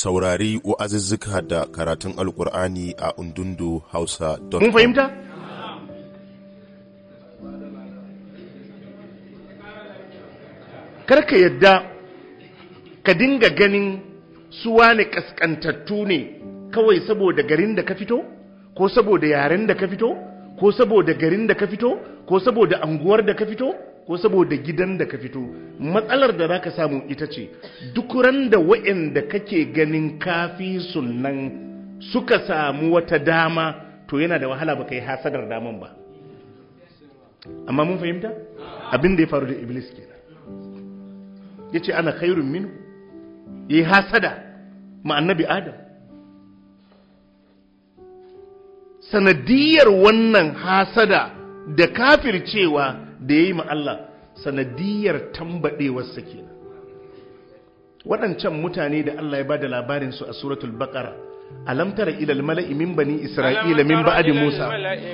saurari wa'azuzzuka da karatun alkur'ani a undundu hausa mun fahimta karka yadda ka dinga ganin suwa ne kaskantattu ne kawai saboda garin da ka fito ko saboda yaren da ka fito ko saboda garin da ka fito ko saboda anguwar da ka fito ko saboda gidan da ka fito matsalar da za ka samu ita ce duk ran da wa'anda kake ganin kafi sunan suka samu wata dama to yana da wahala baka yi hasadar daman ba amma mun fahimta abin da ya faru da iblis kenan ya ce ana khairun minu ya yi hasada ma annabi adam sanadiyar wannan hasada da kafircewa da ya yi ma Allah sanadiyar tambaɗewarsa kenan waɗancan mutane da Allah ya ba da labarinsu a suratul baƙara alam tara ilal mala'i min bani isra'ila min ba'di musa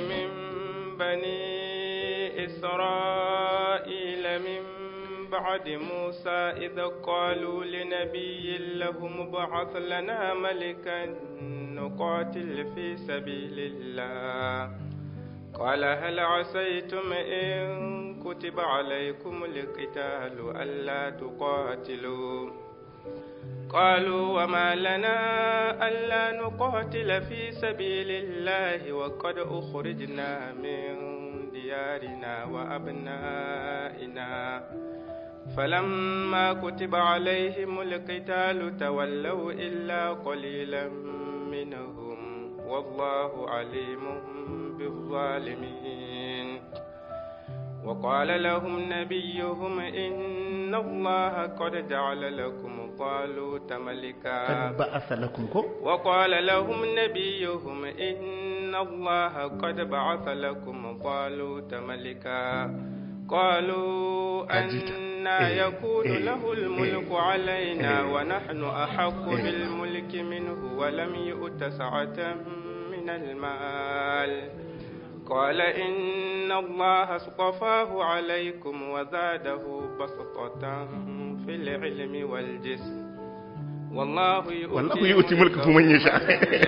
بعد موسى إذ قالوا لنبي لهم ابعث لنا ملكا نقاتل في سبيل الله قال هل عسيتم إن كتب عليكم القتال ألا تقاتلوا قالوا وما لنا ألا نقاتل في سبيل الله وقد أخرجنا من ديارنا وأبنائنا فلما كتب عليهم القتال تولوا إلا قليلا منهم والله عليم بالظالمين وقال لهم نبيهم إن الله قد جعل لكم طالوت ملكا قد بعث لكم كو وقال لهم نبيهم إن الله قد بعث لكم طالوت ملكا قالوا أنا يكون له الملك علينا ونحن أحق بالملك منه ولم يؤت سعة من المال قال إن الله اصطفاه عليكم وزاده بسطة في العلم والجسم والله يؤتي, والله يؤتي ملكه من يشاء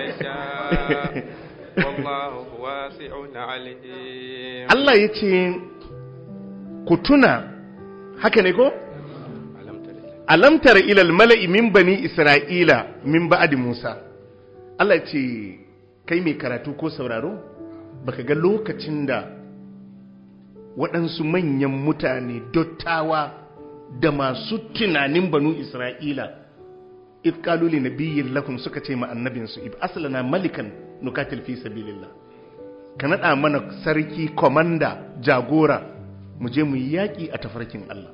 والله واسع عليم الله يتي ku tuna haka ne ko? alamtara ilal mala'i min bani isra'ila min ba'adi musa Allah ce kai mai karatu ko sauraro baka ga lokacin da waɗansu manyan mutane dottawa da masu tunanin banu isra'ila itkaluli na biyin lakum suka ce ma annabinsu ib asalana malikan nukatil fi sabilillah ka naɗa mana sarki komanda jagora mu je mu yi yaƙi a tafarkin Allah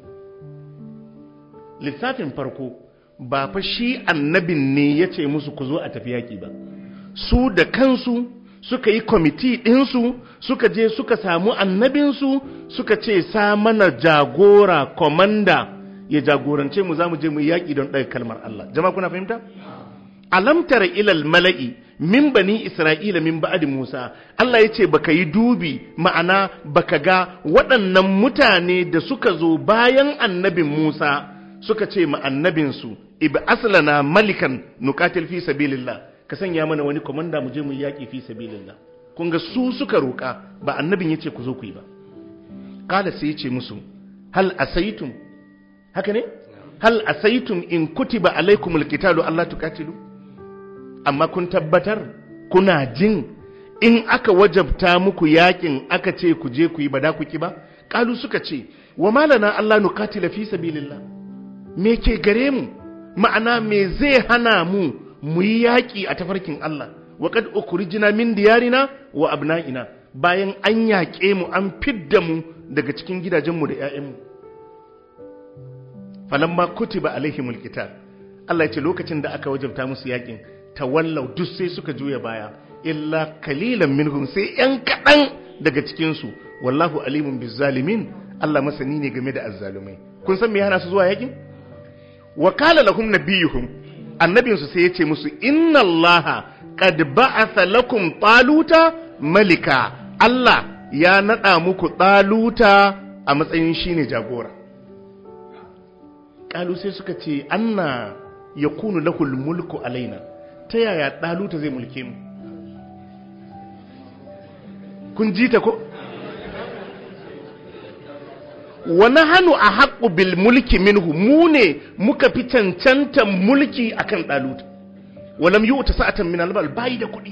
lissafin farko ba fa shi annabin ne ya ce musu ku zo a tafi yaƙi ba su da kansu suka yi kwamiti ɗinsu suka je suka samu annabinsu suka ce sa mana jagora komanda ya jagorance mu za mu je mu yi yaƙi don ɗaga kalmar Allah jama'a kuna fahimta? alamtara ilal mala'i min bani isra'ila min ba'di musa Allah ya ce baka yi dubi ma'ana baka ga waɗannan mutane da suka zo bayan annabin musa suka ce ma annabinsu ibi aslana malikan nukatil fi sabilillah ka sanya mana wani komanda mu je mu yaƙi fi sabilillah kun ga su suka roƙa ba annabin ya ce ku zo ku yi ba kala sai ya ce musu hal asaitum haka ne hal asaitum in kutiba alaikumul qitalu Allah tukatilu amma kun tabbatar kuna jin in aka wajabta muku yakin aka ce ku je ku yi ba da ku ki ba kalu suka ce wa malana Allah nukatila fi sabilillah me ke gare mu ma'ana me zai hana mu mu yi yaki a tafarkin Allah wa qad ukhrijna min diyarina wa abna'ina bayan an yaƙe mu an fidda mu daga cikin gidajenmu da 'ya'yanmu falamma kutiba alaihimul qital Allah ya ce lokacin da aka wajabta musu yakin tawallau duk sai suka juya baya illa kalilan minhum sai yan kaɗan daga cikinsu wallahu alimun bizzalimin Allah masani ne game da azzalumai kun san me hana su zuwa yakin wa qala lahum nabiyuhum annabinsu sai ya ce musu inna allaha qad ba'atha lakum taluta malika Allah ya nada muku taluta a matsayin shine jagora kalu sai suka ce anna yakunu lahul mulku alaina ta yaya daluta zai mulke mu kun ji ta ko wa nahnu ahaqqu bil mulki minhu mu ne muka fi cancantan mulki akan daluta walam yu'ta sa'atan min al bai da kuɗi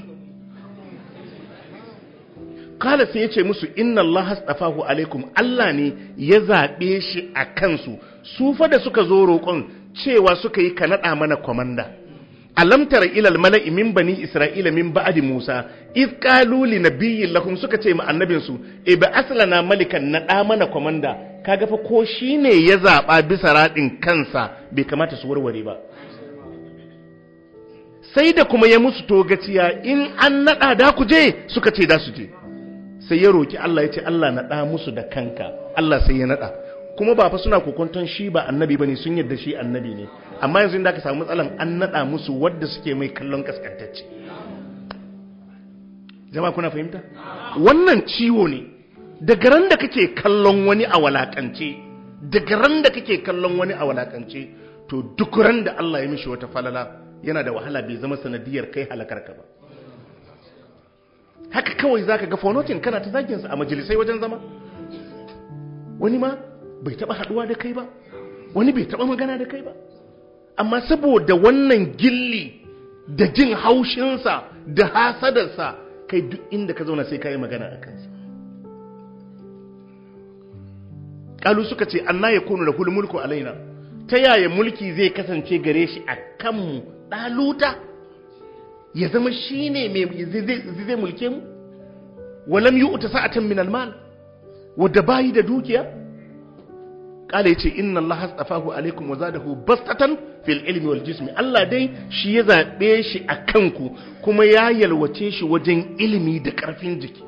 kala sai ya ce musu inna Allah astafahu alaikum Allah ne ya zaɓe shi a kansu su fa da suka zo roƙon cewa suka yi ka naɗa mana kwamanda alam tara ilal mala'i min bani isra'ila min ba'di musa iz qalu li nabiyyin lahum suka ce ma annabin su e ba aslana malikan naɗa mana kwamanda kaga fa ko shine ya zaɓa bisa raɗin kansa bai kamata su warware ba sai da kuma ya musu togaciya in an naɗa da ku je suka ce da su je sai ya roki Allah ya ce Allah naɗa musu da kanka Allah sai ya naɗa kuma ba fa suna kokonton shi ba annabi bane sun yadda shi annabi ne amma yanzu inda aka samu matsalan an naɗa musu wadda suke mai kallon kaskantacce jama'a kuna fahimta wannan ciwo ne daga ran da kake kallon wani a walakance daga ran da kake kallon wani a walakance to duk ran da Allah ya mishi wata falala yana da wahala bai zama sanadiyar kai halakarka ba haka kawai zaka ga fonotin kana ta zagin sa a majalisai wajen zama wani ma bai taba haduwa da kai ba wani bai taba magana da kai ba amma saboda wannan gilli da jin haushinsa da hasadarsa kai duk inda ka zauna sai ka yi magana a kansa kalu suka ce anna ya kunu da mulku alaina ta yaya mulki zai kasance gare shi a kanmu ɗaluta ya zama shi ne zai mulke mu walam yi uta sa'atan min almal wadda bayi da dukiya kala yace inna allaha astafahu alaikum wa zadahu bastatan fil ilmi wal jismi Allah dai shi ya zabe shi a kanku kuma ya yalwace shi wajen ilimi da karfin jiki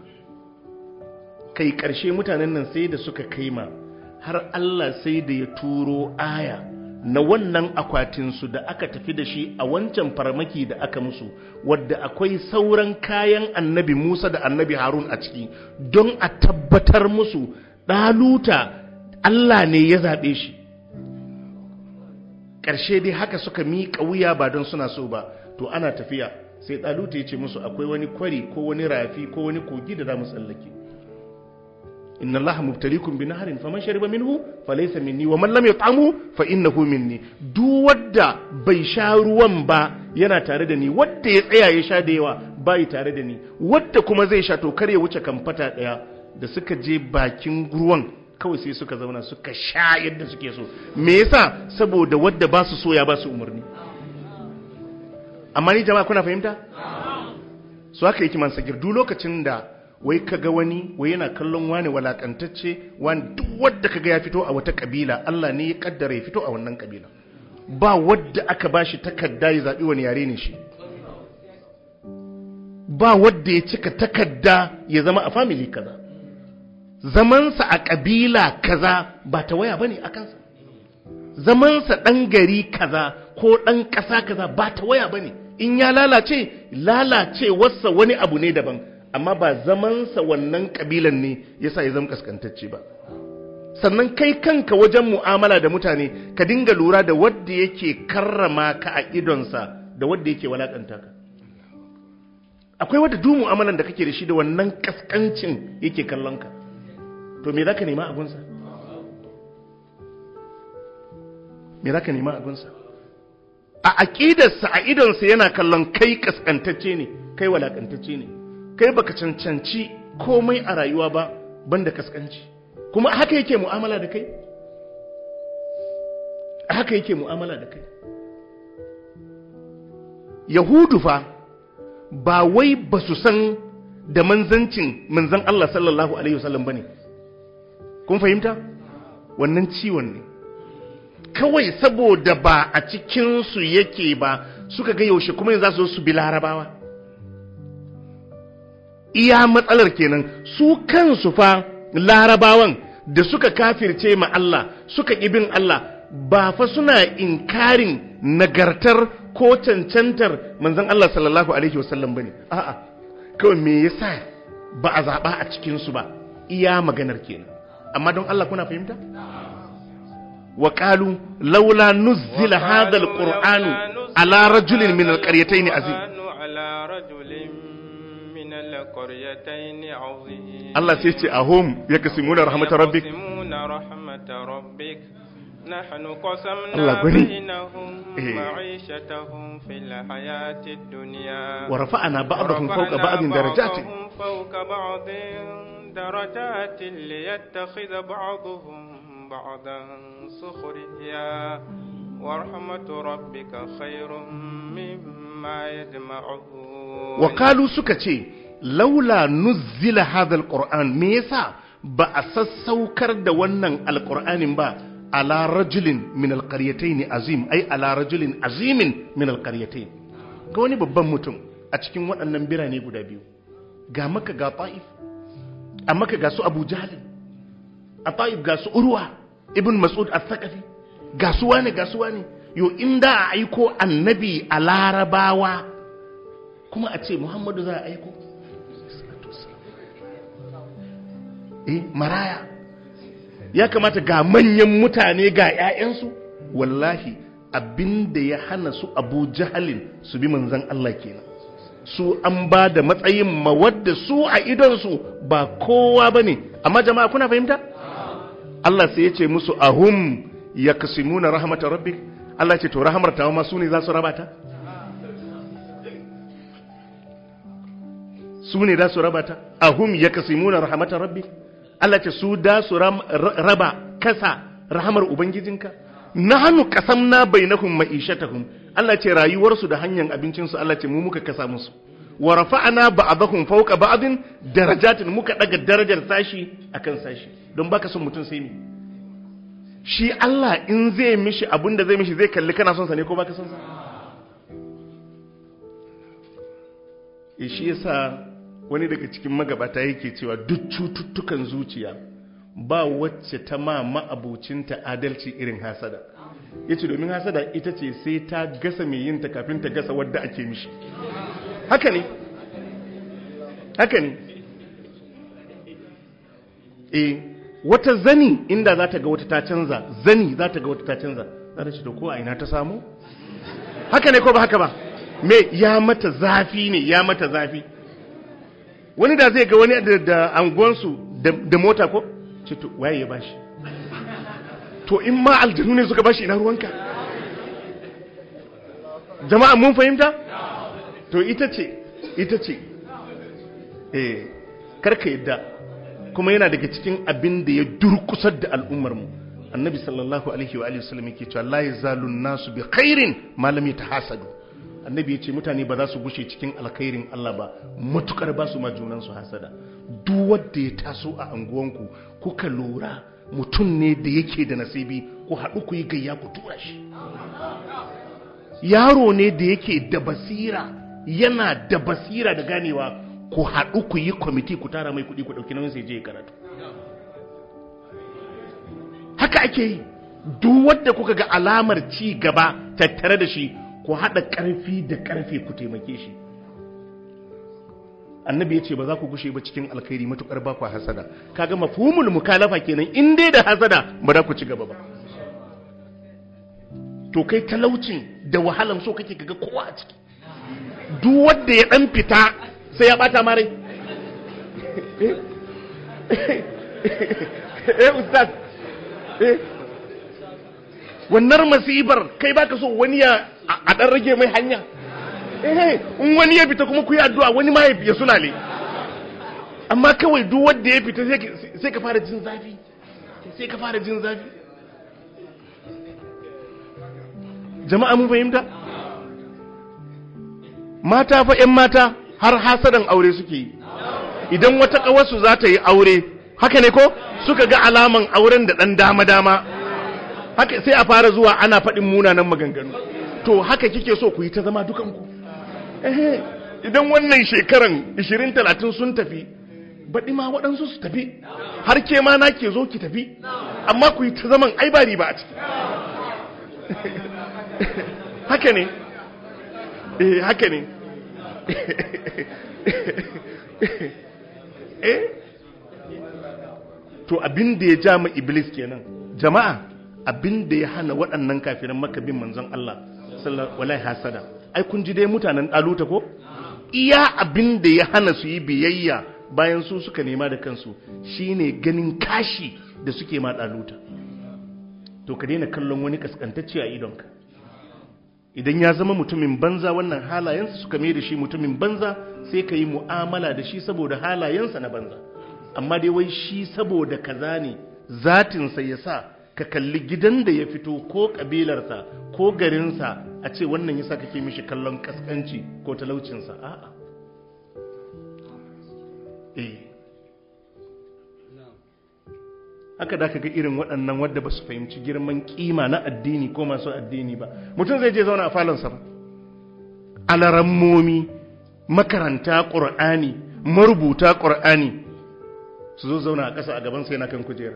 kai karshe mutanen nan sai da suka kaima har Allah sai da ya turo aya na wannan akwatinsu da aka tafi da shi a wancan farmaki da aka musu wadda akwai sauran kayan annabi Musa da annabi Harun a ciki don a tabbatar musu ɗaluta Allah ne ya zaɓe shi ƙarshe dai haka suka miƙa wuya ba don suna so ba to ana tafiya sai ɗaluta ya ce musu akwai wani kwari ko wani rafi ko wani kogi da za mu tsallake inna allaha mubtalikum bi naharin faman shariba minhu falaysa minni wa man lam yut'amu fa innahu minni duk wanda bai sha ruwan ba yana tare da ni wanda ya tsaya ya sha da yawa bai tare da ni wanda kuma zai sha to kar ya wuce kamfata daya da suka je bakin ruwan kawai sai suka zauna suka sha yadda suke so me yasa saboda wadda ba su so ya ba su umarni amma ni jama'a kuna fahimta su haka yake man sagir duk lokacin da wai kaga wani wai yana kallon wani walakantacce wani duk wadda kaga ya fito a wata kabila Allah ne ya kaddara ya fito a wannan kabila ba wadda aka bashi takarda ya zabi wani yare ne shi ba wadda ya cika takarda ya zama a family kaza zamansa a kabila kaza ba ta waya bane a kansa zamansa dan gari kaza ko dan kasa kaza ba ta waya bane in ya lalace lalacewarsa wani abu ne daban amma ba zamansa wannan kabilan ne yasa ya zama kaskantacce ba sannan kai kanka wajen mu'amala da mutane ka dinga lura da wadda yake karrama ka a idonsa da wadda yake walakanta ka akwai wadda duk mu'amalan da kake da shi da wannan kaskancin yake kallon ka to me zaka nema abunsa me zaka nema abunsa a aqidarsa a idonsa yana kallon kai kaskantacce ne kai walakantacce ne kai baka cancanci komai a rayuwa ba banda kaskanci kuma haka yake mu'amala da kai haka yake mu'amala da kai yahudu fa ba wai ba su san da manzancin manzan Allah sallallahu alaihi wasallam bane kun fahimta wannan ciwon ne kawai saboda ba a cikinsu yake ba suka ga yaushe kuma yanzu za su su bi larabawa iya matsalar kenan su kansu fa larabawan da suka kafirce ma Allah suka bin Allah ba fa suna inkarin nagartar ko cancantar manzon Allah sallallahu alaihi wasallam bane a'a kawai me yasa ba a zaba a cikin su ba iya maganar kenan amma don Allah kuna fahimta wa qalu laula nuzila hadha alqur'anu ala rajulin min alqaryatayn azim على رجل من القريتين عظيم Allah sai ce ahum yaksimuna rahmatar rabbik يقسمون رحمة ربك نحن الله قسمنا غني. بينهم إيه. معيشتهم في الحياة الدنيا wa rafa'ana ba'dahum fawqa ورفعنا ba'din darajatin بعضهم فوق بعض درجات ليتخذ بعضهم بعضا سخريا ورحمة ربك خير مما يجمعون wa qalu suka ce laula nuzila hadha alquran me yasa ba a sassaukar da wannan alqur'anin ba ala rajulin min alqaryatayn azim ai ala rajulin azimin min alqaryatayn ga wani babban mutum a cikin waɗannan birane guda biyu ga maka ga ta'if a maka ga su abu jahl a ta'if ga su urwa ibn mas'ud al-thaqafi ga su wane ga su wane yo inda a aiko annabi a larabawa kuma a ce muhammadu za a aiko eh maraya ya kamata ga manyan mutane ga 'ya'yansu wallahi abinda ya hana su abu jahalin su bi manzan Allah kenan su an ba da matsayin mawadda su a idonsu ba kowa ba ne amma jama'a kuna fahimta Allah sai ya ce musu ahum ya kasimuna rahmatar rabbi Allah ce to rahamar tawa ma su ne za su rabata su ne da su raba ta ahum ya kasimuna rahmatar rabbi Allah ce su da su ram- ra- raba kasa rahamar ubangijinka nahnu qasamna bainahum ma'ishatahum Allah ce rayuwarsu da hanyar abincinsu Allah ce mu muka kasa musu wa rafa'ana ba'dahum fawqa ba'din darajatin muka daga darajar sashi akan sashi don baka son mutum sai ni shi Allah in zai mishi abinda zai mishi zai kalli kana son sa ne ko baka son sa e shi yasa wani daga cikin magabata yake cewa duk cututtukan zuciya ba wacce ta ma ma'abucinta adalci irin hasada yace domin hasada ita ce sai ta gasa mai yin ta kafin ta gasa wadda ake mishi haka ne haka ne e wata zani inda za ta ga wata ta canza zani za ta ga wata ta canza za ta ce to ko a ina ta samu haka ne ko ba haka ba me ya mata zafi ne ya mata zafi wani da zai ga wani da, da anguwansu da, da mota ko ce to waye ya bashi to in ma aljanu ne suka bashi ina ruwanka jama'a mun fahimta to ita ce ita ce eh karka yadda kuma yana daga cikin abin da ya durkusar da al'ummar mu annabi sallallahu alaihi wa alihi wasallam yake cewa la yazalun nasu bi khairin ma lam yatahasadu annabi ya ce mutane ba za su gushe cikin alkhairin Allah ba matukar ba su ma junansu hasada duk wanda ya taso a anguwanku kuka lura mutum ne da yake da nasibi ku haɗu ku yi gayya ku tura shi yaro ne da yake da basira yana da basira da ganewa ku haɗu ku yi kwamiti ku tara mai kuɗi ku ɗauki nauyin sai je ya karatu haka ake yi duk wadda kuka ga alamar ci gaba tattare da shi ku haɗa ƙarfi da ƙarfe ku taimake shi annabi ya ce ba za ku gushe ba cikin alkhairi matuƙar ba ku hasada kaga mafhumul mukalafa kenan in dai da hasada ba za ku ci gaba ba to kai talaucin da wahalan so kake kaga kowa a ciki duk wanda ya dan fita sai ya bata mare eh ustaz eh wannan masibar kai baka so wani ya a dan rage mai hanya eh in wani ya fita kuma ku yi addu'a wani ma ya sulale amma kawai duk wanda ya fita sai ka fara jin zafi sai ka fara jin zafi jama'a mun fahimta mata fa ƴan mata har hasadan aure suke yi idan wata ƙawarsu za ta yi aure haka ne ko suka ga alaman auren da ɗan dama-dama haka sai a fara zuwa ana faɗin munanan maganganu to haka kike so ku yi ta zama dukanku ehe idan wannan shekaran 20-30 sun tafi baɗi ma waɗansu su tafi har ke ma na ke zo ki tafi amma ku yi ta zaman ai ba riba a ciki haka ne eh haka ne eh to abin da ya ja ma iblis kenan jama'a abin da ya hana waɗannan kafiran maka bin manzon Allah sallallahu alaihi hasada ai kun ji dai mutanen daluta ko iya abin da ya hana su yi biyayya bayan su suka nema da kansu shine ganin kashi da suke ma daluta to ka daina kallon wani kaskantacce a idonka idan ya zama mutumin banza wannan halayensa suka mai da shi mutumin banza sai ka yi mu'amala da shi saboda halayensa na banza amma dai wai shi saboda kaza ne zatinsa ya sa ka kalli gidan da ya fito ko kabilarsa ko garinsa a ce wannan yasa kake mishi kallon kaskanci ko talaucinsa a'a eh haka da ka ga irin waɗannan wadda ba su fahimci girman kima na addini ko masu addini ba mutum zai je zauna a falonsa ba alarammomi makaranta ƙur'ani marubuta ƙur'ani su zo zauna a ƙasa a gabansa yana kan kujera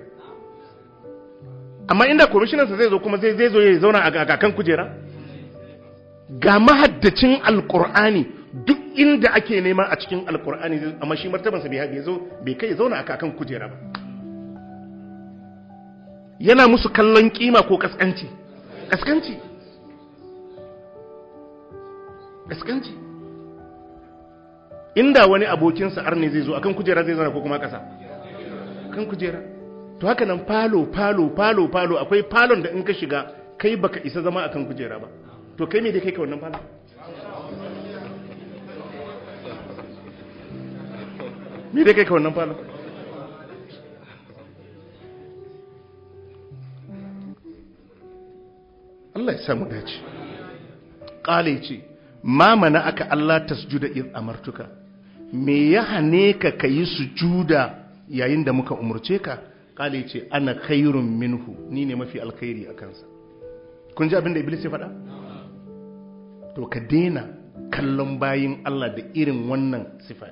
amma inda kwamishinansa zai zo kuma zai zo ya zauna a kan kujera ga mahaddacin alƙur'ani duk inda ake nema a cikin alƙur'ani amma shi martabansa bai haka ya zo bai kai ya zauna a kan kujera ba yana musu kallon kima ko kaskanci kaskanci kaskanci inda wani abokinsa arne zai zo akan kujera zai zana ko kuma kasa kan kujera to haka nan falo falo falo falo akwai falon da in ka shiga kai baka isa zama akan kujera ba to kai me dai kai ka wannan falon me dai kai ka wannan falon Allah ya samu dace ƙale ce ma mana aka Allah tasjuda iz amartuka me ya hane ka kayi sujuda yayin da muka umurce ka ƙale ce ana khairun minhu ni ne mafi alkhairi a kansa kun ji abin da iblis ya faɗa to ka daina kallon bayin Allah da irin wannan sifa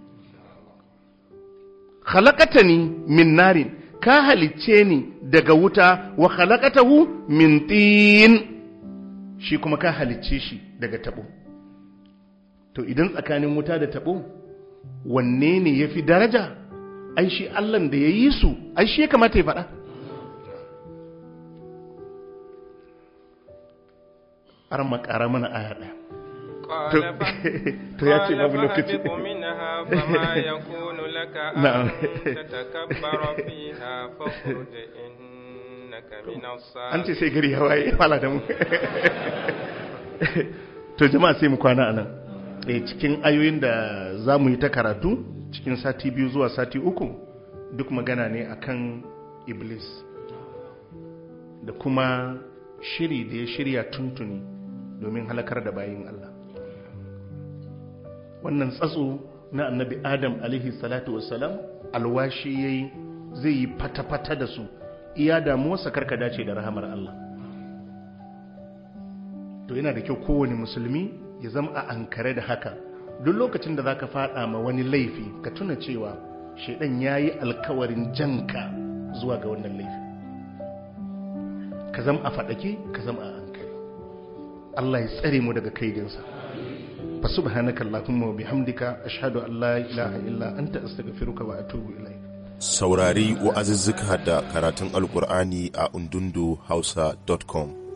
khalaqatani min narin ka halicce ni daga wuta wa khalaqatahu min tin shi kuma ka halicce shi daga tabo to idan tsakanin wuta da tabo wanne ne yafi daraja ai shi Allah da yayi su ai shi ya kamata ya faɗa ar makara mana aya ɗaya to ya ce babu lokaci منها فما يكون لك نعم. أن تتكبر فيها فاخرج إنك من an ce الصاغرين sai gari ya waye fala da mu to jama'a sai mu kwana anan eh cikin ayoyin da za mu yi ta karatu cikin sati biyu zuwa sati uku duk magana ne akan iblis da kuma shiri da ya shirya tuntuni domin halakar da bayin Allah wannan tsatso na annabi adam alaihi salatu wassalam alwashi yayi zai yi fata-fata da su iya damuwarsa karka dace da rahamar Allah to yana da kyau kowane musulmi ya zama a ankare da haka duk lokacin da zaka fada ma wani laifi ka tuna cewa shaidan yayi alkawarin janka zuwa ga wannan laifi ka zama a fadake ka zama a ankare Allah ya tsare mu daga kaidinsa fa subhanaka allahumma wa bihamdika ashhadu an la ilaha illa anta astaghfiruka wa atubu ilaik saurari wa'azuzzuka da karatun alkur'ani a undundu hausa.com